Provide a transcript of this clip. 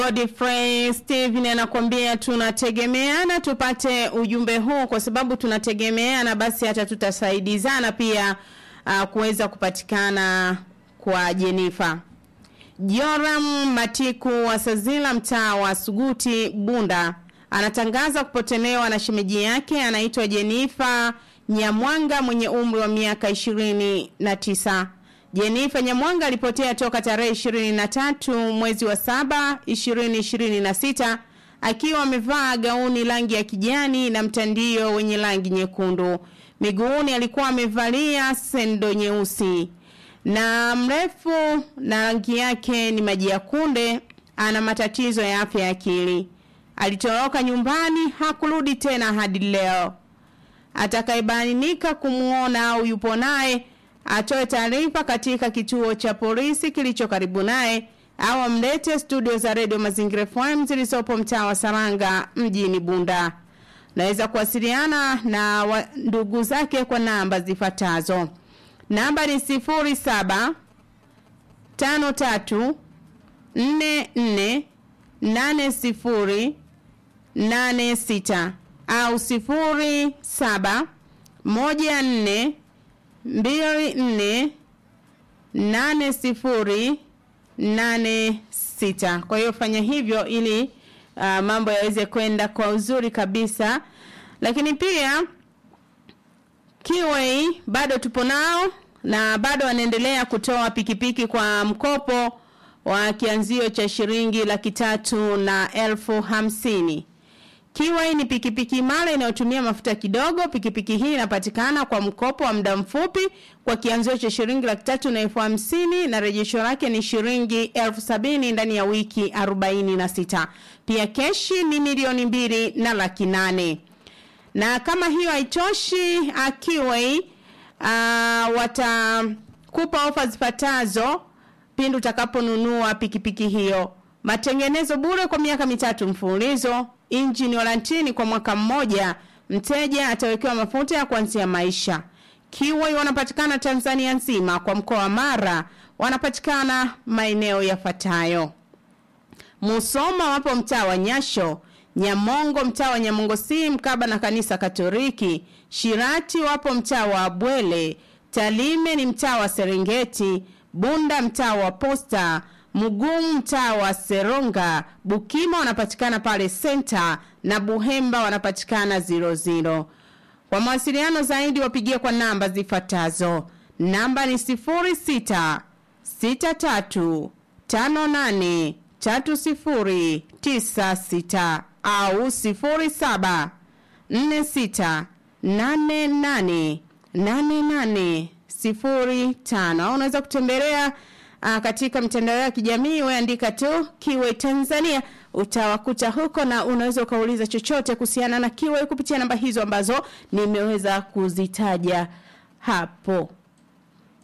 Godfrey Steven anakuambia tunategemeana, tupate ujumbe huu kwa sababu tunategemeana, basi hata tutasaidizana pia uh, kuweza kupatikana kwa Jenifa. Joram Matiku wa Sazila, mtaa wa Suguti, Bunda, anatangaza kupotelewa na shemeji yake anaitwa Jenifa Nyamwanga mwenye umri wa miaka ishirini na tisa. Jenifa Nyamwanga alipotea toka tarehe 23 mwezi wa saba 2026 akiwa amevaa gauni rangi ya kijani na mtandio wenye rangi nyekundu. Miguuni alikuwa amevalia sendo nyeusi na mrefu na rangi yake ni maji ya kunde. Ana matatizo ya afya ya akili. Alitoroka nyumbani, hakurudi tena hadi leo. Atakayebainika kumuona au yupo naye atoe taarifa katika kituo cha polisi kilicho karibu naye au amlete studio za redio Mazingira FM zilizopo mtaa wa Saranga mjini Bunda. Naweza kuwasiliana na wa, ndugu zake kwa namba zifuatazo. Namba ni sifuri saba tano tatu nne nne nane sifuri nane sita au sifuri saba moja nne mbili nne nane sifuri nane sita. Kwa hiyo fanya hivyo ili uh, mambo yaweze kwenda kwa uzuri kabisa, lakini pia Kiwei bado tupo nao na bado wanaendelea kutoa pikipiki kwa mkopo wa kianzio cha shilingi laki tatu na elfu hamsini. Kiwai ni pikipiki imara inayotumia mafuta kidogo. Pikipiki hii inapatikana kwa mkopo wa muda mfupi kwa kianzio cha shilingi laki tatu na elfu hamsini na rejesho lake ni shilingi elfu sabini ndani ya wiki arobaini na sita. Pia keshi ni milioni mbili na laki nane. Na kama hiyo haitoshi, Kiwai uh, watakupa ofa zifuatazo pindi utakaponunua pikipiki hiyo: matengenezo bure kwa miaka mitatu mfululizo injini warantini kwa mwaka mmoja. Mteja atawekewa mafuta ya kuanzia maisha. Kiwai wanapatikana Tanzania nzima, kwa mkoa wa Mara wanapatikana maeneo yafuatayo: Musoma wapo mtaa wa Nyasho, Nyamongo mtaa wa Nyamongo si mkaba na kanisa Katoliki, Shirati wapo mtaa wa Bwele, Talime ni mtaa wa Serengeti, Bunda mtaa wa Posta Mugumu mtaa wa Seronga, Bukima wanapatikana pale Center na Buhemba wanapatikana 00. Kwa mawasiliano zaidi wapigie kwa namba zifuatazo. Namba ni 06 63 58 3096 au 07 46 88 88 05 au unaweza kutembelea uh, katika mitandao ya kijamii weandika tu Kiwe Tanzania utawakuta huko, na unaweza ukauliza chochote kuhusiana na Kiwe kupitia namba hizo ambazo nimeweza kuzitaja hapo.